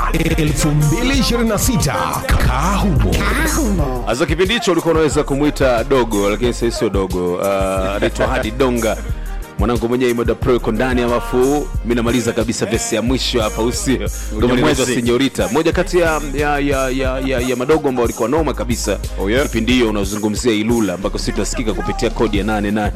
2026 kaa humo Sasa kipindi hicho ulikuwa unaweza kumwita dogo, lakini sasa sio dogo. Uh, anaitwa Hadi Donga, mwanangu mwenyewe Imoda Pro yuko ndani, alafu mi namaliza kabisa vesi ya mwisho hapa, usio ngoma inaitwa Senyorita, moja kati ya, ya, ya, ya, ya, ya madogo ambao walikuwa noma kabisa Oh, yeah. kipindi hiyo. Unazungumzia Ilula ambako sisi tunasikika kupitia kodi ya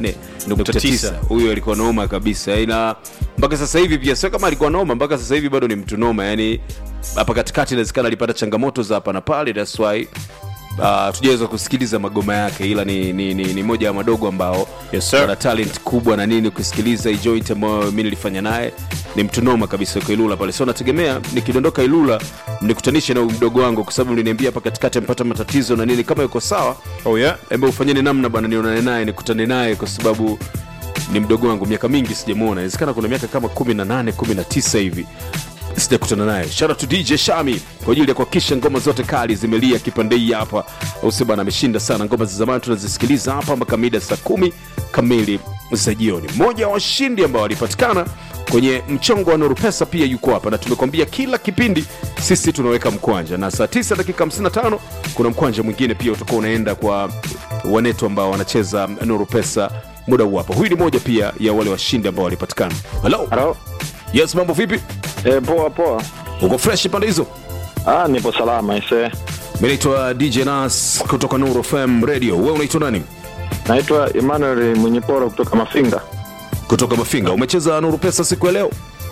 88.9. Huyo alikuwa noma kabisa, ila mpaka sasa hivi pia sio kama alikuwa noma, mpaka sasa hivi bado ni mtu noma, yani hapa katikati inawezekana alipata changamoto za hapa na pale, that's why Uh, tujaweza kusikiliza magoma yake ila ni, ni, ni, ni moja ya madogo ambao Yes, sir. wana talent kubwa na nini kusikiliza hii joint ambayo mi nilifanya naye ni mtu noma kabisa kwa ilula pale so nategemea nikidondoka ilula nikutanishe na huyu mdogo wangu kwa sababu niliniambia hapa katikati amepata matatizo na nini kama yuko sawa Oh yeah. embe ufanyeni namna bana nionane naye nikutane naye kwa sababu ni mdogo wangu miaka mingi sijamwona inawezekana kuna miaka kama 18 19 hivi sijakutana naye shout out to dj shami kwa ajili ya kuhakikisha ngoma zote kali zimelia kipande hii hapa ausi bana ameshinda sana ngoma za zamani tunazisikiliza hapa mpaka mida saa kumi kamili za jioni mmoja wa washindi ambao walipatikana kwenye mchongo wa nuru pesa pia yuko hapa na tumekwambia kila kipindi sisi tunaweka mkwanja na saa 9 dakika 55 kuna mkwanja mwingine pia utakuwa unaenda kwa wanetu ambao wanacheza nuru pesa muda huu hapa huyu ni moja pia ya wale washindi ambao walipatikana halo Halo. yes mambo vipi E, poa poa. uko fresh pande hizo Ah, nipo salama ise. mi naitwa dj nas kutoka nuru fm radio we unaitwa nani Naitwa Emmanuel Mwenyeporo kutoka Mafinga. kutoka mafinga umecheza nuru pesa siku ya leo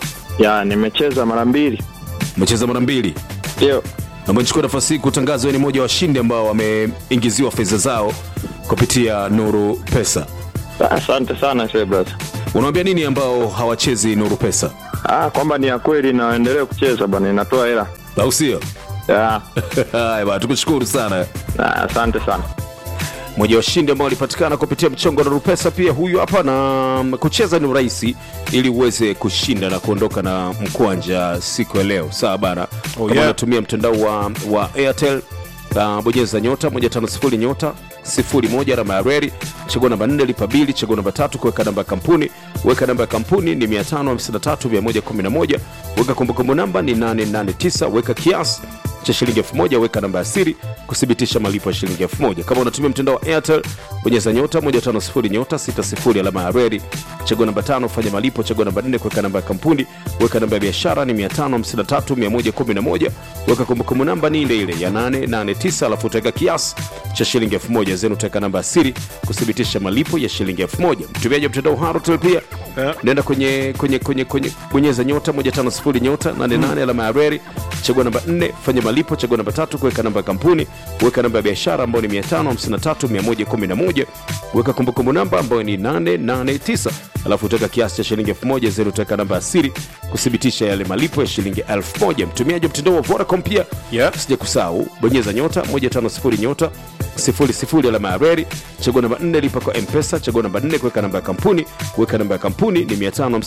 Ya, nimecheza mara mbili. umecheza mara mbili Ndio. na umechukua nafasi hii kutangaza wewe ni mmoja wa washindi ambao wameingiziwa fedha zao kupitia nuru pesa Ah, Asante sana ise brother. unawambia nini ambao hawachezi nuru pesa Ah, kwamba ni ya kweli na waendelee kucheza bwana, inatoa hela. au sio Ya. haya bana tukushukuru sana Ah, asante sana. mmoja wa washindi ambao walipatikana kupitia mchongo wa Nurupesa pia huyu hapa, na kucheza ni rahisi ili uweze kushinda na kuondoka na mkwanja siku ya leo. Sawa bana, Oh, kama yeah. unatumia mtandao wa, wa Airtel uh, bonyeza nyota 150 nyota 01 alama ya reli, chagua namba 4 lipa bili, chagua namba tatu kuweka namba ya kampuni, weka namba ya kampuni ni 553111, weka kumbukumbu namba ni 889, weka kiasi cha shilingi 1000 weka namba ya siri kuthibitisha malipo ya shilingi 1000 kama unatumia mtandao wa airtel bonyeza nyota 150 nyota 60 alama ya reli chagua namba tano fanya malipo chagua namba 4 kuweka namba ya kampuni weka namba ya biashara ni 553111 weka kumbukumbu namba ni ile ile ya 889 alafu utaweka kiasi cha shilingi 1000 zenu utaweka namba ya siri kuthibitisha malipo ya shilingi 1000 mtumiaji wa mtandao harotel pia Yeah. nenda kwenye kwenye kwenye kwenye bonyeza nyota 150 nyota 88 alama ya reli chagua namba 4 fanya malipo chagua namba tatu kuweka namba ya kampuni weka namba ya biashara ambayo ni 553111 weka kumbukumbu namba ambayo ni 889 alafu utaweka kiasi cha shilingi 1000 zero utaweka namba ya siri kuthibitisha yale malipo ya shilingi 1000 mtumiaji wa mtandao wa Vodacom pia Yeah. sija kusahau bonyeza nyota 150 nyota 00 alama ya reli chagua namba 4 lipa kwa mpesa chagua namba 4 kuweka namba ya kampuni weka namba ya kampuni ni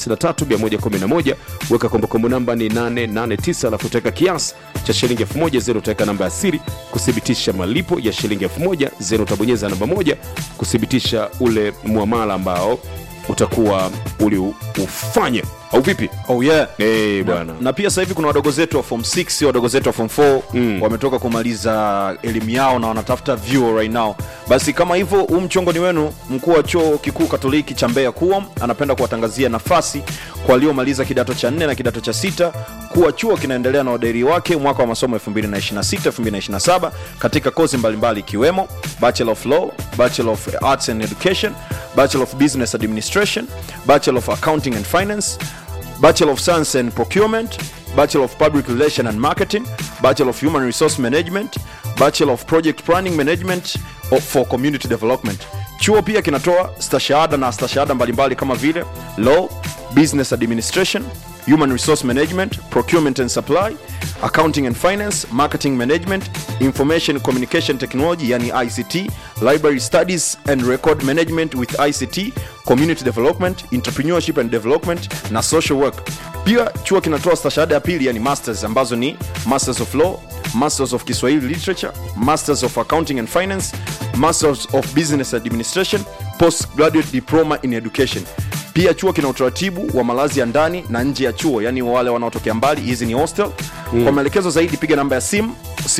553111 weka kumbukumbu namba ni 889 alafu utaweka kiasi cha shilingi 1000 zero utaweka namba ya siri kuthibitisha malipo ya shilingi 1000 zero utabonyeza namba moja kuthibitisha ule muamala ambao utakuwa uliufanya au vipi Oh yeah. Eh, bwana na pia sasa hivi kuna wadogo zetu wa form 6 wadogo zetu wa form 4 Mm. wametoka kumaliza elimu yao na wanatafuta vyuo right now basi kama hivyo huu mchongo ni wenu mkuu wa chuo kikuu katoliki cha mbeya kuom anapenda kuwatangazia nafasi kwa waliomaliza kidato cha 4 na kidato cha sita kuwa chuo kinaendelea na udairi wake mwaka wa masomo 2026 2027 katika kozi mbalimbali ikiwemo bachelor of law bachelor of arts and education bachelor of business administration bachelor of accounting and finance Bachelor of Science and Procurement, Bachelor of Public Relation and Marketing, Bachelor of Human Resource Management, Bachelor of Project Planning Management of- for Community Development. Chuo pia kinatoa stashahada na stashahada mbalimbali kama vile Law, Business Administration, Human Resource Management, Procurement and Supply, Accounting and Finance, Marketing Management, Information Communication Technology yani ICT, Library Studies and Record Management with ICT, Community Development, Entrepreneurship and Development na Social Work. Pia chuo kinatoa stashahada ya pili yani masters ambazo ni Masters of Law, Masters of Kiswahili Literature, Masters of Accounting and Finance, Masters of Business Administration, Postgraduate Diploma in Education. Pia chuo kina utaratibu wa malazi ya ndani na nje ya chuo, yani wale wanaotokea mbali, hizi ni hostel kwa maelekezo zaidi piga namba ya simu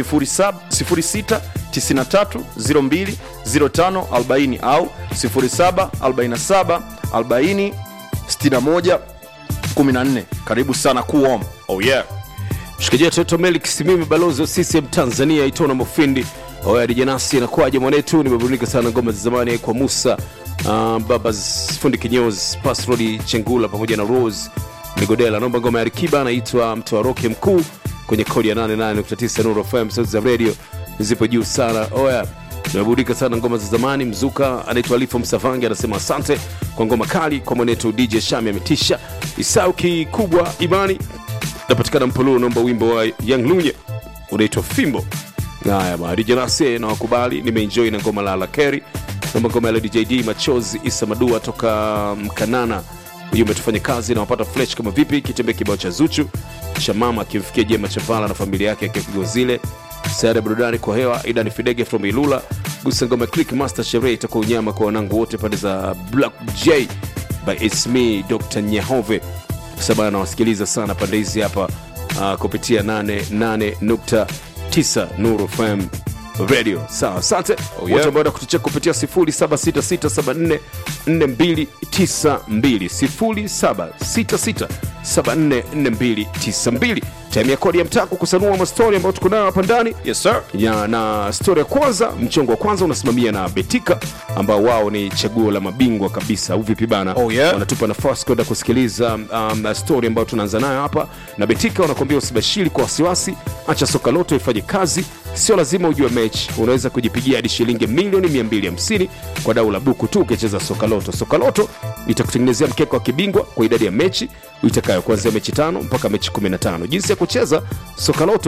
0693020540 au 0747406114 karibu sana kuom oh yeah mshikaji wetu Toto Melik Simimi, balozi wa CCM Tanzania, Itona Mufindi Oya Dijanasi, inakuwaje mwanetu? Nimeburudika sana ngoma za zamani kwa Musa uh, baba fundi kinyozi Pasrodi Chengula pamoja na Rose Migodela. Naomba ngoma ya Rikiba anaitwa Mtoaroke Mkuu kwenye kodi ya 88.9 Nuru FM. Sauti za radio zipo juu sana. Oya, nimeburudika sana ngoma za zamani. Mzuka anaitwa Alifo Msavangi anasema asante kwa ngoma kali kwa mwanetu DJ Shami ametisha. Isau kikubwa imani napatikana Mpololo, naomba wimbo wa Young Lunye unaitwa Fimbo. Haya bwana, DJ Nasi na wakubali, nimeenjoy na ngoma la Lakeri, naomba ngoma ya Lady JD Machozi Isa Madua toka Mkanana. Hiyo umetufanya kazi na wapata flesh kama vipi, kitembea kibao cha Zuchu cha mama akimfikia Jema Chavala na familia yake akiwa Kigozile. Sayara burudani kwa hewa, Idan Fidege from Ilula. Gusa ngoma ya Click Master Sherehe itakuwa unyama kwa wanangu wote pande za Black J by It's Me Dr. Nyahove sababu anawasikiliza sana pande hizi hapa uh, kupitia 88.9 Nuru FM radio sawa asante Oh, yeah. wote ambao kutucheka kupitia 0766744292 0766744292 time ya kodi ya mtaa kukusanua mastori ambayo tuko nayo hapa ndani yes sir ya na stori ya kwanza mchongo wa kwanza unasimamia na betika ambao wao ni chaguo la mabingwa kabisa au vipi bana Oh, yeah. wanatupa nafasi kwenda kusikiliza um, stori ambayo tunaanza nayo hapa na betika wanakuambia usibashiri kwa wasiwasi acha soka loto ifanye kazi sio lazima ujue mechi unaweza kujipigia hadi shilingi milioni 250 kwa dau la buku tu ukicheza soka loto soka loto itakutengenezea mkeka wa kibingwa kwa idadi ya mechi itakayo kuanzia mechi tano mpaka mechi 15 jinsi ya kucheza soka loto